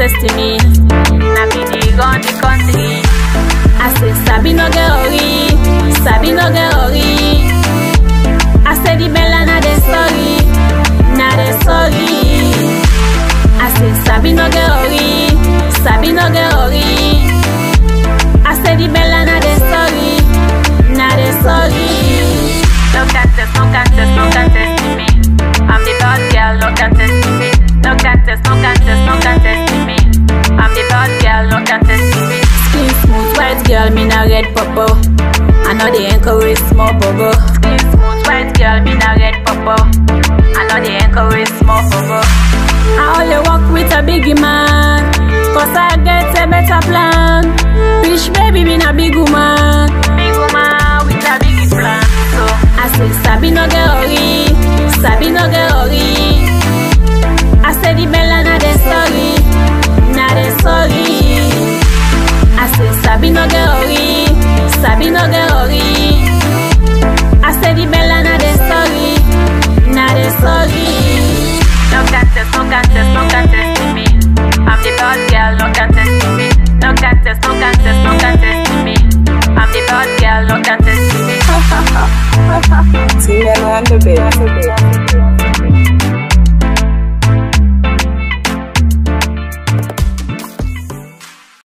contest me. Na be the gun the country. I say Sabi no get ori, Sabi no get ori. I say the Bella na the story, na the story. I say Sabi no get ori, Sabi no get ori. I say the Bella na the story, na the story. No contest, no contest, no contest to me. I'm the bad girl, no contest to me. No contest, no contest, no contest to me. I'm the bad girl, no contest to me. Skin smooth, white girl, me na red purple. I know they encourage small bubble. Skin smooth, white girl, me na red purple. I know they encourage small bubble. I only walk with a biggie man, cause I get a better plan. Rich baby, me na big woman. Big woman with a biggie plan. So I say, Sabi no get ori, Sabi no get ori. I say the Bella na the story, na the story. I say Sabi no get ori, Sabi no get ori. I say the Bella na the story, na the story. No contest, no contest, no contest to me. I'm the bad girl, no contest to me. No contest, no contest, no contest to me. I'm the bad girl, no contest to me. Tinelo on the bed.